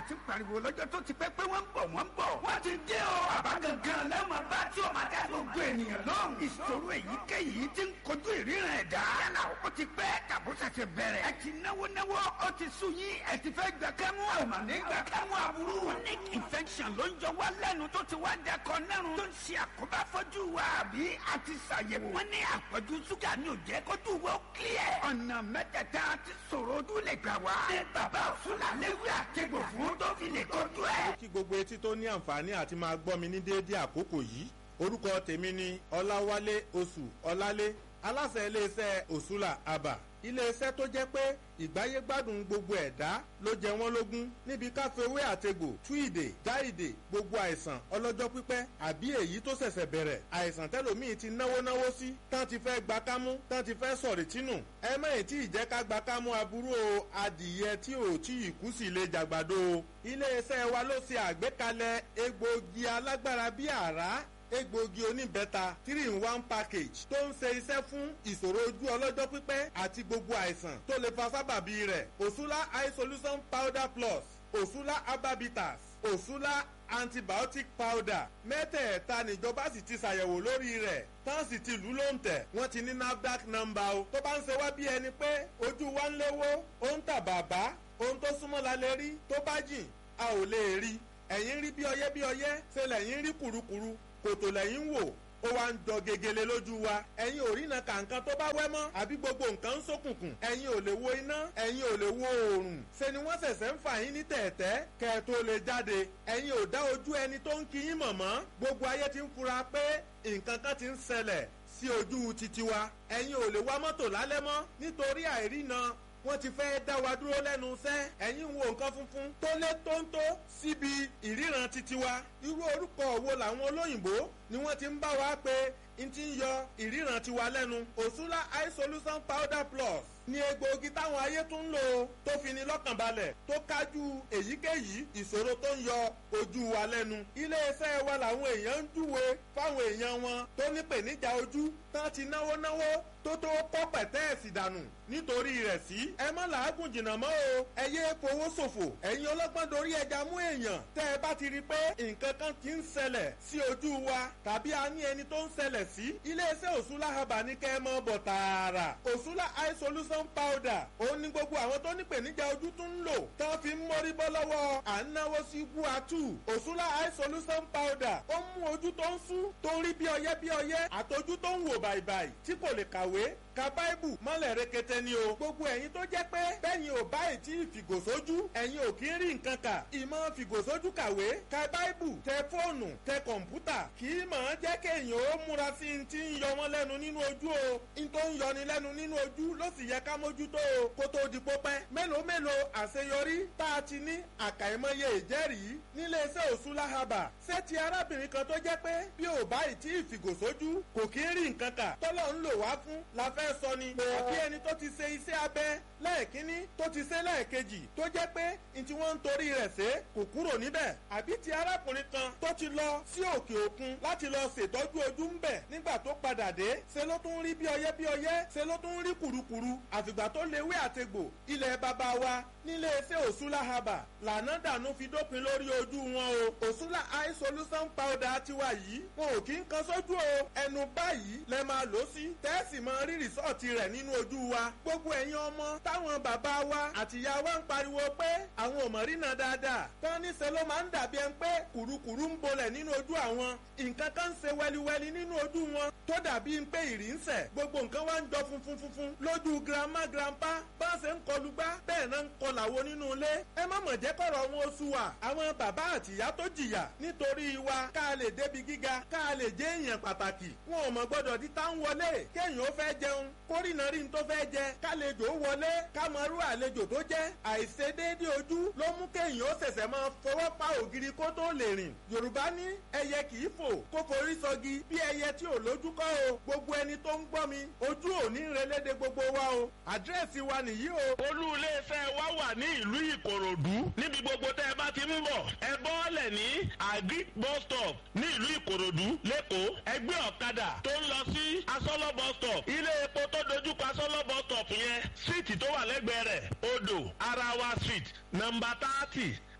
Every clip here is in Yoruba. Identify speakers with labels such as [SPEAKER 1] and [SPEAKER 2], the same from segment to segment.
[SPEAKER 1] ti pariwo lọ́jọ́ tó ti pẹ́ pé wọ́n ń bọ̀ wọ́n ń bọ̀. wọ́n ti dé o. bàbá gangan lẹ́wọ̀n bá tí o máa dá gbogbo ènìyàn lóhùn. ìṣòro èyíkéyìí ti ń kojú ìríran ẹ̀dá. yálà ó ti pẹ́ tàbó ṣẹ̀ṣẹ̀ bẹ̀rẹ̀. ẹ ti náwó náwó ó ti sú yín ẹ ti fẹ́ gbà kẹ́mú. àmà nígbà kẹ́mú aburú. chronic infection ló ń jọ wá lẹ́nu tó ti wá dẹkọ nẹ́rùn. tó ń ṣe àkóbá fọ́jú wa àbí a ti ṣàyẹ̀wò. wọ́n ní àpọ̀jù ṣúgà ní òjẹ́ kójú wo clear. ọ̀nà mẹ́tẹ̀ẹ̀ta ti sọ̀rọ̀ ojú lè gbà wá. ní bàbá òṣùlà léwu àtẹ̀gbò fún tó fi lè kojú ẹ̀.
[SPEAKER 2] kí gbogbo etí tó ní àǹfààní àti máa gbọ́ mi ní déédéé àkókò yìí orúkọ tèmi ni ọláwálé oṣù ọlálé aláṣẹ iléeṣẹ́ òṣùlà àbà iléeṣẹ́ tó jẹ́ pé ìgbáyé gbádùn gbogbo ẹ̀dá ló jẹ wọ́n lógún níbi káfíwé àtegbò tú ìdè já ìdè gbogbo àìsàn ọlọ́jọ́ pípẹ́ àbí èyí tó ṣẹ̀ṣẹ̀ bẹ̀rẹ̀ àìsàn tẹ́lòmíì ti náwó náwó sí tán ti fẹ́ gba kámú tán ti fẹ́ sọ̀rì tínú ẹ mẹ́yìn tí ìjẹ́ ká gba kámú aburú o adìyẹ tí ò tí ì kú sí ilé jàgbàdo o iléeṣẹ́ wa ló ṣe àgbékalẹ̀ egbòogi alágbára bíi àrá egbòogi oníbẹ́ta three in one package tó ń ṣe iṣẹ́ fún ìṣòro ojú ọlọ́jọ́ pípẹ́ àti gbogbo àìsàn tó lè fa sábàbí rẹ̀ òṣùlá eye solution powder plus òṣùlá herbabitas òṣùlá antibiotic powder mẹ́tẹ̀ẹ̀ta níjọba sì ti ṣàyẹ̀wò lórí rẹ̀ tán sì ti lù ú lóǹtẹ̀ wọ́n ti ní nafdac number o tó bá ń ṣe wá bí ẹni pé ojú wa ń léwó ó ń tà bàbá ohun tó súnmọ́ la lè rí tó bá jìn a ò lè rí ẹ̀yìn rí bí ọyẹ́ bí ọyẹ́ ṣe lẹ́yìn rí kùrukùru kòtò lẹ́yìn wò ó wá ń jọ gegele lójú wa ẹ̀yin ò rí na kàǹkan tó bá wẹ́ mọ́ àbí gbogbo nǹkan ń ṣókùnkùn ẹ̀yin ò lè wo iná ẹ̀yin ò lè wo oòrùn ṣe ni wọ́n ṣẹ̀ṣẹ̀ ń fà yín ní tẹ̀ẹ̀tẹ́ kẹ́ ẹ tó lè jáde ẹ̀yin ò dá ojú ẹni tó ń kí yín mọ̀ mọ́ gbogbo ayé ti ń fura pé nǹkan kan ti ń ṣẹlẹ̀ sí ojú titi wa ẹ̀yin ò lè wa mọ́tò lálẹ́ mọ́ nítorí àìrína wọ́n ti fẹ́ dá wa dúró lẹ́nu iṣẹ́ ẹ̀yin wo nǹkan funfun tó lé tóńtó síbi ìríran titi wa irú orúkọ wo làwọn olóyìnbó ni wọ́n ti ń bá wa pé n ti ń yọ ìríran tiwa lẹ́nu òṣùlá eye solution powder plus ní egbòogi táwọn ayé tún ń lò tó fi ní lọ́kàn balẹ̀ tó kájú èyíkéyìí ìṣòro tó ń yọ ojú wa lẹ́nu. iléeṣẹ́ wa làwọn èèyàn ń júwe fáwọn èèyàn wọn tó nípèníjà ojú tán ti náwó náwó tó tó kọ́ pẹ̀tẹ́ẹ̀sì dànù nítorí rẹ̀ sí. ẹ má làágùn jìnnà mọ́ o ẹ yé fowó ṣòfò ẹ̀yin ọlọ́gbọ́n dorí ẹja mú èèyàn tẹ́ ẹ bá ti rí i pé nǹkan kan ti ń ṣẹlẹ̀ sí ojú wa tàbí a ní ẹni tó ń ṣẹlẹ̀ sí. iléeṣẹ́ òṣùlá haba ní kẹ́ ẹ mọ́ bọ̀ tààrà òṣùlá eye solution powder òun ni gbogbo àwọn tó nípèníjà ojú tún ń lò tán fi ń mórí bọ́ lọ́wọ́ à ń náwó sí guatu òṣùlá eye solution powder ó mú ojú tó ń sú tó ń rí bí ọyẹ́ bí ọyẹ́ àtọjú tó ń wò bàìbàì tí kò lè kàwé ka báìbù mọ́lẹ̀ rekete ni o. gbogbo ẹ̀yin tó jẹ́ pé bẹ́yìn ò báyìí tí ìfìgòsójú ẹ̀yin ò kí ń rí nǹkan kà. ìmọ̀ fìgòsójú kàwé ka báìbù tẹ fóònù tẹ kọ̀ǹpútà kì í mọ̀ ọ́n jẹ́ kéèyàn ó múra sí i ti ń yọ wọ́n lẹ́nu nínú ojú o. n tó ń yọni lẹ́nu nínú ojú ló sì yẹ ká mójútó o. kó tó di pópẹ́ mélòó mélòó àṣeyọrí tá a ti ní àkàìmọye ìjẹ́rìí nílé iṣẹ́ òṣùlá haba. ṣé ti arábìnrin kan tó jẹ́ pé bí ò báyìí tí ìfìgòsójú kò kí ń rí nǹkan kà tọ́lọ́ ń lò wá fún la fẹ́ fẹ́ sọ ni. àbí ẹni tó ti ṣe iṣẹ́ abẹ lẹ́ẹ̀kínní tó ti ṣe lẹ́ẹ̀kejì tó jẹ́ pé n tí wọ́n ń torí rẹ̀ ṣe kò kúrò níbẹ̀. àbí ti arákùnrin kan tó ti lọ sí òkè òkun láti lọ ṣètọ́jú ojú ń bẹ̀ nígbà tó padà dé ṣe ló tún rí bí ọyẹ́ bí ọyẹ́ ṣe ló tún rí kùrukùru àfìgbà tó léwé àtegbò ilẹ̀ bàbá wa nílé iṣẹ́ òṣùlá haba lànà dànù fi dópin lórí ojú wọn o òṣùlá eye solution powder tiwa yìí wọn ò kí ń kan sójú o ẹnu báyìí lẹ máa lò sí tẹ́ẹ̀sì máa rí rìsọ́ọ̀tì rẹ̀ nínú ojú wa gbogbo ẹ̀yin ọmọ táwọn bàbá wa àtìyá wa ń pariwo pé àwọn ò mọ̀ rí náà dáadáa tán níṣẹ́ ló máa ń dàbí ẹni pé kùrukùru ń bolẹ̀ nínú ojú àwọn nǹkan kan ń ṣe wẹliwẹli nínú ojú wọn tó dàbí pé ìrì ń sẹ̀ gbogbo nǹkan wa ń jọ funfun funfun lójú girama grandpa bá ń ṣe ń kọlu gbá bẹ́ẹ̀ náà ń kọlàwo nínú ilé ẹ má mọ̀ jẹ́ kọ̀rọ̀ wọn oṣù wa àwọn bàbá àtìyá tó jìyà nítorí wa ká lè débi gíga ká lè jẹ́ èèyàn pàtàkì wọn ò mọ̀ gbọ́dọ̀ di tá ń wọlé kéèyàn ó fẹ́ jẹun kórìnà rí n tó fẹ́ jẹ kálejò wọlé kámọ́rú àlejò tó jẹ́ àìṣedéédé ojú ló mú kéèyàn ó ṣẹ̀ṣẹ̀ máa fọwọ́ pa ògiri kó tó lè rìn yorùbá ní ẹyẹ kì í fò kó forí sọgi bí ẹyẹ tí ò lójú kọ́ o gbogbo ẹni tó ń gbọ́ mi ojú ò ní relédè gbogbo wa o àdírẹ́sì wa nìyí o.
[SPEAKER 3] olú iléeṣẹ́ wa wà ní ìlú ìkòròdú níbi gbogbo tẹ́ ẹ bá ti ń bọ̀ ẹ bọ́ọ̀lẹ̀ ní agric bus stop ní ìlú ìkòròdú lẹ́kọ̀ọ́ ẹgbẹ́ ọ̀kadà tó ń lọ sí asọ́lọ́ bus stop ilé epo tó dojúkọ asọ́lọ́ bus stop yẹn síìtì tó wà lẹ́gbẹ̀ẹ́ rẹ̀ odò arawa street nọmba thirty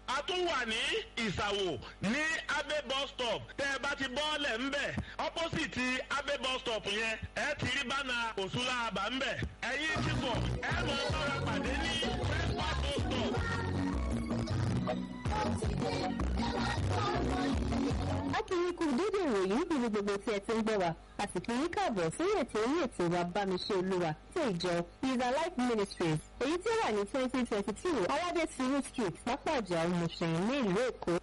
[SPEAKER 3] a tún wà ní ìsàwò ní abe bus stop tẹ́ ẹ bá ti bọ́ọ̀lẹ̀ ńbẹ̀ opposite abe bus stop yẹn ẹ ti rí bánà òṣùlá àbá ńbẹ̀ ẹ̀yin ti bọ̀ ẹ mọ̀ ọ́ bára pàdé ní fẹ́ẹ́fà bus stop.
[SPEAKER 4] akínyìn kù dédé ìròyìn níbi gbogbo tí ẹ ti ń gbọ́ wa àsìkò yìí kààbọ̀ sórí ètò orí ètò wa bámiṣẹ́ olúwa tí ìjọ River Life Ministries èyí tí ó wà ní twenty twenty two aládé tìrú street pápá ọjà òmùsùn ní ìlú èkó.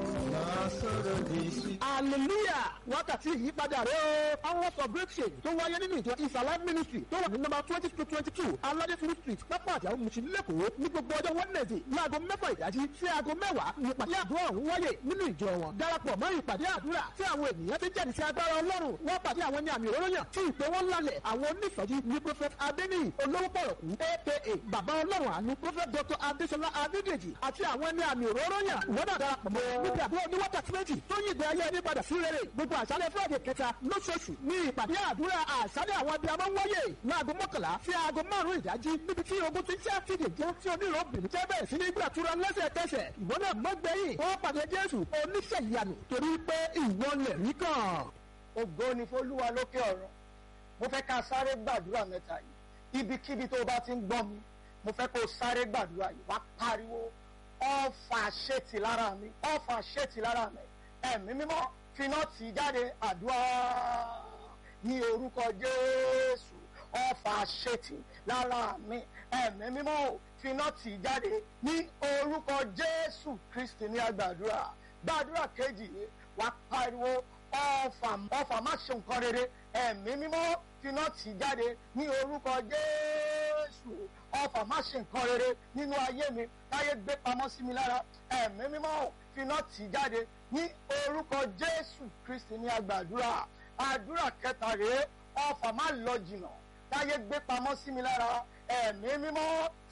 [SPEAKER 5] hallelujah wákàtí ìyípadà rẹ o hours of breakthrough tó wáyé nínú ìjọ isala ministry tó wà ní nọ́mbà twenty to twenty two aládéfuru street pápá àjà òmùsùn lẹ́kọ̀ọ́ ní gbogbo ọjọ́ wednesday láago mẹ́fà ìdájí sí aago mẹ́wàá ní ìpàdé àdúrà ọ̀hún wáyé nínú ìjọ wọn darapọ̀ mọ́ ìpàdé àdúrà tí àwọn ènìyàn ti jẹ́rìí sí agbára ọlọ́run wọ́n pàdé àwọn ní àmì òróró yàn tí ìpè wọn lálẹ̀ àwọn onísọ̀jí ní prophet adeniyi olówó pọ̀rọ̀kú aka bàbá ọlọ́run àánú prophet dr adesola adedeji àti àwọn ní àmì òróró yàn wọ́n náà darapọ̀ mọ́ níbi àdúrà ní wákàtí méjì tó yí ìgbé ayé ẹni padà sí rere gbogbo àṣálẹ́ friday kẹta lóṣooṣù ní ìpàdé àdúrà àṣálẹ́ àwọn abiyamọ ń wáyé láago mọ́kànlá sí aago márùn-ún ìdájí níbi tí ogun ti ṣe àfihàn jẹ́ tí onírò obìnrin jẹ́ bẹ̀rẹ̀ sí ní gbàtúrà lẹ́sẹ̀kẹsẹ̀ ìwọ náà mọ́ gbẹ̀yìn wọ́n pàdé jésù oníṣẹ́ ìyanu torí pé ìwọ lẹ̀ rí kàn.
[SPEAKER 6] ògo ni fọlúwa lókè ọ̀rọ̀ mo fẹ́ ká sáré gbàdúrà mẹ́ta yìí ibikíbi tó o bá ti ń gbọ́ mi mo fẹ́ kó o sáré gbàdúrà yìí wá pariwo ọ̀fà ṣètì lára mi ọ̀fà ṣètì lára mi ẹ̀mí mímọ́ finá tì í jáde àdúrà ní orúkọ jésù ọ̀fà ṣètì lára mi ẹ̀mí mímọ́ finá tì í jáde ní orúkọ jésù kristi ní agbàdúrà gbàdúrà kejì wá pariwo ọ̀fà ọ̀fà má ṣe nǹkan rere ẹ̀mí mímọ́ finá tì í jáde ní orúkọ jésù ọ̀fà má ṣe nǹkan rere nínú ayé mi táyé gbé pamọ́ sí mi lára ẹ̀mí mímọ́ finá tì í jáde ní orúkọ jésù kristi ní agbàdúrà àdúrà kẹta rèé ọ̀fà má lọ jìnnà táyé gbé pamọ́ sí mi lára ẹ̀mí mímọ́